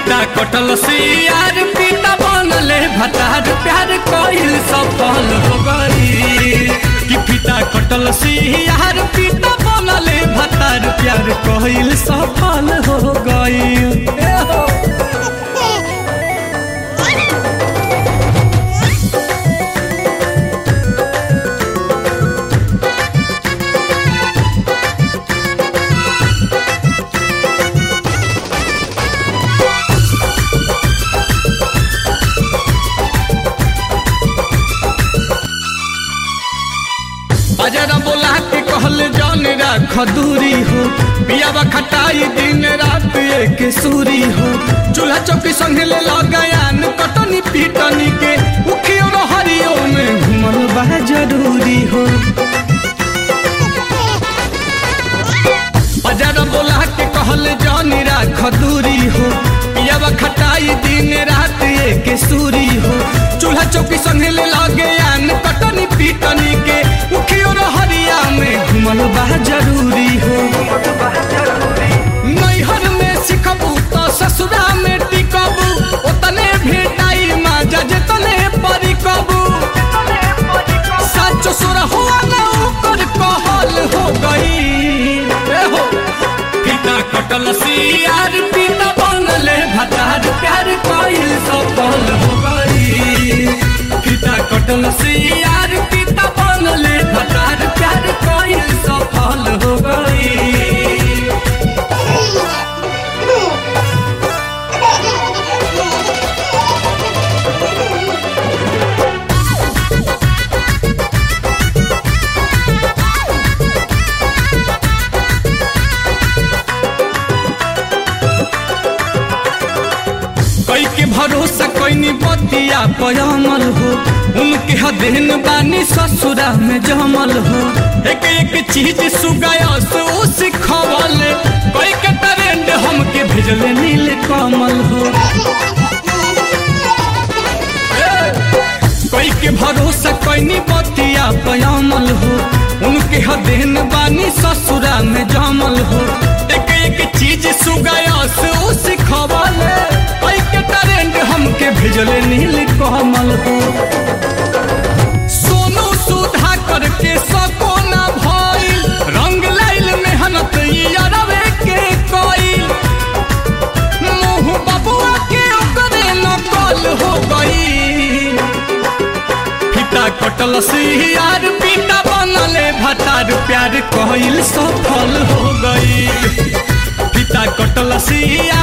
पिता कटल सियार पिता बनले भतार प्यार कइल सफल हो गई कि पिता कटल सियार पिता बनले भतार प्यार कइल सफल हो गई अजरा बोला के कहल जान राख दूरी हो पियावा खटाई दिन रात एक सूरी हो चूल्हा चौकी संगे ले लगायान कटनी पीटनी के उखियो हरियो में घुमल बा जरूरी हो अजरा बोला के कहल जान राख दूरी हो पियावा खटाई दिन रात एक सूरी हो चूल्हा चौकी संगे ले लगायान कटनी पीटनी के उखियो हरिया में घुमल बा जरूरी हो नैहर में सिखबू तो ससुरा में टिकबू ओतने भेटाई माजा जतने परिकबू सच सुर हुआ ना ओकर कहल हो गई ए हो पिता कटल सियार पिता बनले भतार प्यार कइल सफल हो गई पिता कटल सियार पिता बनले भतार प्यार कइल सफल हो गई कई के भरोसा कैनी बतिया पयमल हो उनके हदेन बानी ससुरा में जमल हो एक एक चीज सुगायस ओ सिखवल कई के ट्रेंड हमके भेजले नील कमल हो कई के भरोसा कैनी बतिया पयमल हो उनके हदेन बानी ससुरा में जमल हो एक एक चीज सुगायस ओ सिखवल कई के ट्रेंड हमके भेजले नील कमल हो सोनू सुधा करके सको ना भइल रंग लाइल मेहनत यारवे के कइल मुँह बबुआ के ओकरे नकल हो गई पिता कटल सियार पिता बनले भतार प्यार कइल सफल हो गई पिता कटल सियार